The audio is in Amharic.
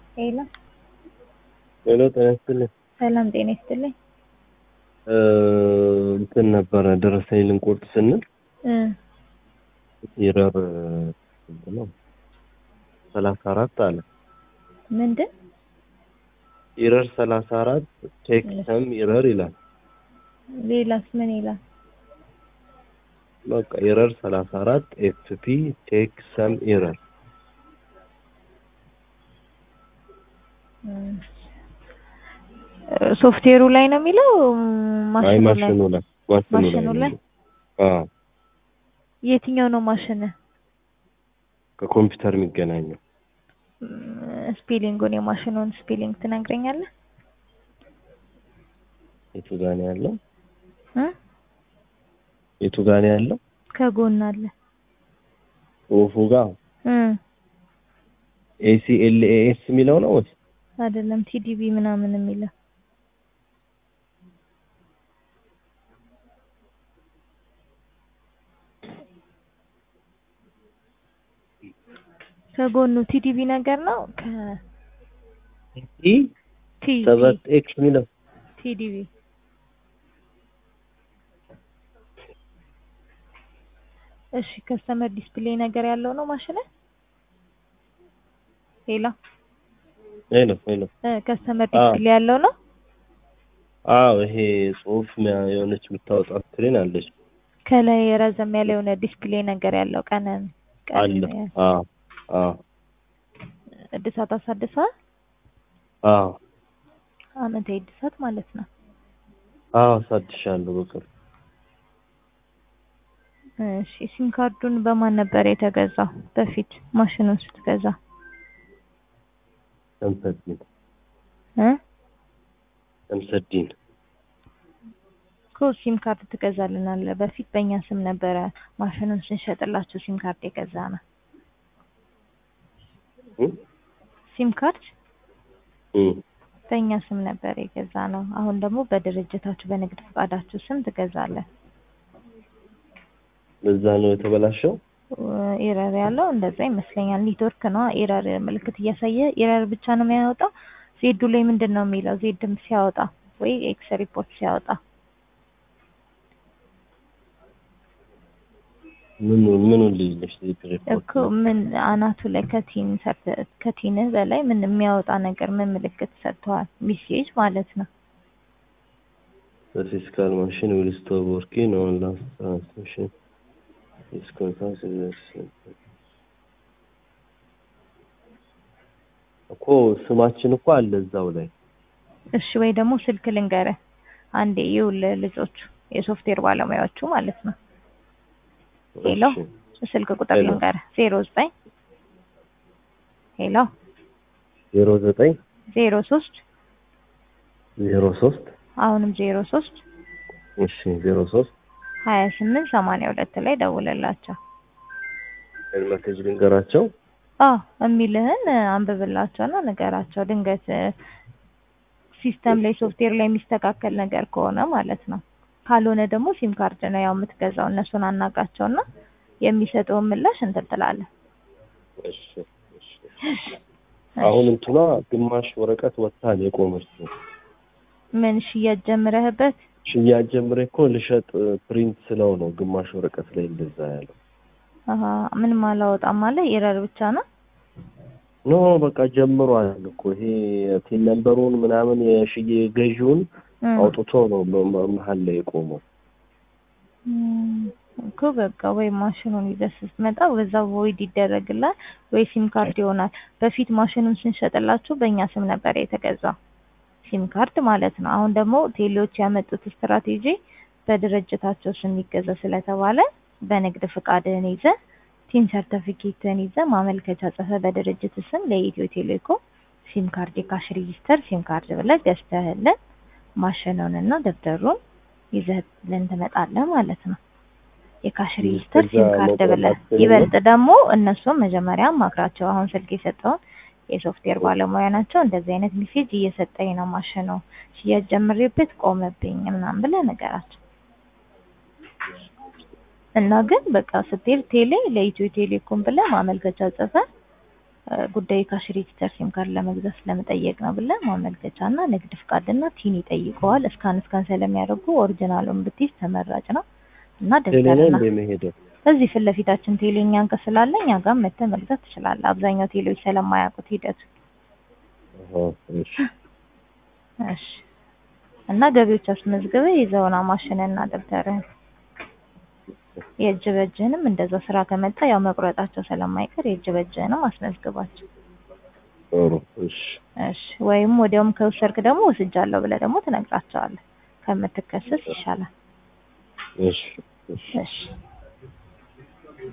ሄሎ ሄሎ ጤና ይስጥልኝ። ሰላም ጤና ይስጥልኝ። እ እንትን ነበረ ደረሰኝ ልንቆርጥ ስንል እ ኢረር ስንት ነው? ሰላሳ አራት አለ። ምንድን ኢረር ሰላሳ አራት ቴክ ሰም ኢረር ይላል። ሌላስ ምን ይላል? በቃ ኢረር ሰላሳ አራት ኤፍፒ ቴክ ሰም ኢረር እ ሶፍትዌሩ ላይ ነው የሚለው አይ ማሽኑ ላይ? ማሽኑ ላይ ማሽኑ ላይ ማሽኑ ላይ? ነው። አዎ የትኛው ነው ማሽን? ከኮምፒውተር የሚገናኘው ስፔሊንጉን የማሽኑን ስፔሊንግ ትነግረኛለህ? የቱ ጋር ነው ያለው? እ የቱ ጋር ነው ያለው? ከጎን አለ። ጽሁፉ ጋር እ ኤሲኤልኤኤስ የሚለው ነው ወይስ አይደለም ቲዲቢ ምናምን የሚለው ከጎኑ ቲዲቢ ነገር ነው። ከ ኢ ቲ ሰባት ኤክስ የሚለው ቲዲቢ እሺ ከስተመር ዲስፕሌይ ነገር ያለው ነው ማሽን ሌላ ሄሎ ሄሎ እ ከስተመር አዎ። ዲስፕሌይ ያለው ነው አዎ ይሄ ጽሁፍ ሚያ- የሆነች የምታወጣ ስክሪን አለች ከላይ ረዘም ያለ የሆነ ዲስፕሌይ ነገር ያለው ቀን ቀን አለ አዎ አዎ እድሳት አሳድሳ አዎ አመታዊ እድሳት ማለት ነው። አዎ አሳድሻለሁ በቅርብ እሺ ሲም ካርዱን በማን ነበር የተገዛው በፊት ማሽኑን ስትገዛ ተምሰዲን እ ተምሰዲን እኮ ሲም ካርድ ትገዛልናለህ። በፊት በእኛ ስም ነበረ ማሽኑን ስንሸጥላችሁ ሲም ካርድ የገዛ ነው። እ ሲም ካርድ እ በእኛ ስም ነበር የገዛ ነው። አሁን ደግሞ በድርጅታችሁ በንግድ ፈቃዳችሁ ስም ትገዛለህ። በዛ ነው የተበላሸው ኤረር ያለው እንደዛ ይመስለኛል። ኔትወርክ ነው ኤረር ምልክት እያሳየ ኤረር ብቻ ነው የሚያወጣው። ዜዱ ላይ ምንድን ነው የሚለው? ዜድም ሲያወጣ ወይ ኤክስ ሪፖርት ሲያወጣ ምን ምን ልይልሽ ሪፖርት እኮ ምን አናቱ ላይ ከቲን ሰርተ ከቲን በላይ ምን የሚያወጣ ነገር ምን ምልክት ሰጥተዋል? ሚሴጅ ማለት ነው። The fiscal machine will stop working on last transmission. This contains እኮ ስማችን እኮ አለ እዛው ላይ እሺ ወይ ደግሞ ስልክ ልንገርህ አንዴ ይኸውልህ ልጆቹ የሶፍትዌር ባለሙያዎቹ ማለት ነው። ሄሎ እሺ። ስልክ ቁጥር ሄሎ። ልንገርህ ዜሮ ዘጠኝ ሄሎ ዜሮ ዘጠኝ ዜሮ ሶስት ዜሮ ሶስት አሁንም ዜሮ ሶስት እሺ ዜሮ ሶስት ሀያ ስምንት ሰማንያ ሁለት ላይ ደውልላቸው። መሴጅ ልንገራቸው አዎ የሚልህን አንብብላቸውና ንገራቸው። ድንገት እ፣ ሲስተም ላይ ሶፍትዌር ላይ የሚስተካከል ነገር ከሆነ ማለት ነው። ካልሆነ ደግሞ ሲም ካርድ ነው ያው የምትገዛው። እነሱን አናጋቸውና የሚሰጠውን ምላሽ እንትን ትላለህ። እሺ እሺ አሁን እንትኗ ግማሽ ወረቀት ወጥታ ነው የቆመችው ምን ሽያጭ ጀምረህበት? ሽያጭ ጀምሬ እኮ ልሸጥ ፕሪንት ስለው ነው ግማሽ ወረቀት ላይ እንደዛ ያለው አሀ ምንም አላወጣም አለ ኤረር ብቻ ነው። ኖ በቃ ጀምሯል እኮ ይሄ ቲን ነምበሩን ምናምን የሽዬ ገዢውን እም፣ አውጥቶ ነው መ- መ- መሀል ላይ የቆመው እም፣ እኮ በቃ ወይ ማሽኑን ይዘህ ስትመጣ በዛ ቮይድ ይደረግላል ወይ ሲም ካርድ ይሆናል። በፊት ማሽኑን ስንሸጥላችሁ በእኛ ስም ነበር የተገዛው ሲም ካርድ ማለት ነው። አሁን ደግሞ ቴሌዎች ያመጡት ስትራቴጂ በድርጅታቸው ስም ይገዛ ስለተባለ በንግድ ፍቃድህን ይዘህ ቲን ሰርተፊኬትህን ይዘህ ማመልከቻ ጽፈህ በድርጅት ስም ለኢትዮ ቴሌኮም ሲም ካርድ የካሽ ሬጂስተር ሲም ካርድ ብለህ ገዝተህልን ማሽኑንና ደብተሩን ይዘህልን ትመጣለህ ማለት ነው። የካሽ ሬጂስተር ከዛ ሲም ካርድ መውጣት ብለህ አትችልም? ይበልጥ ደግሞ እነሱም መጀመሪያ አማክራቸው። አሁን ስልክ የሰጠውን የሶፍትዌር ባለሙያ ናቸው። እንደዚህ አይነት ሜሴጅ እየሰጠኝ ነው ማሽኑ ሽያጭ ጀምሬበት ቆመብኝ ምናምን ብለህ ንገራቸው። እና ግን በቃ ስትሄድ ቴሌ ለኢትዮ ቴሌኮም ብለህ ማመልከቻ ጽፈህ እ፣ ጉዳዩ ካሽ ሬጂስተር ሲም ካርድ ለመግዛት ስለመጠየቅ ነው ብለህ ማመልከቻ እና ንግድ ፍቃድና ቲን ይጠይቀዋል። እስካን እስካን ስለሚያደርጉ ኦሪጂናሉን ብትይዝ ተመራጭ ነው እና ቴሌ ነው ደብተርና እንደ መሄደው እዚህ ፊት ለፊታችን ቴሌ እኛን ጋር ስላለ እኛ ጋር መተህ መግዛት ትችላለህ። አብዛኛው ቴሌዎች ስለማያውቁት ሂደቱ አሃ እሺ እሺ እና ገቢዎች አስመዝግበህ ይዘውና ማሽንና ደብተርህን የእጅ በእጅህንም እንደዛ ስራ ከመጣ ያው መቁረጣቸው ስለማይቀር የእጅ በእጅህንም አስመዝግባቸው። ጥሩ እሺ እሺ ወይም ወዲያውም ከወሰድክ ደግሞ ወስጃለሁ ብለህ ደግሞ ትነግራቸዋለህ። ከምትከሰስ ይሻላል። እሺ እሺ እሺ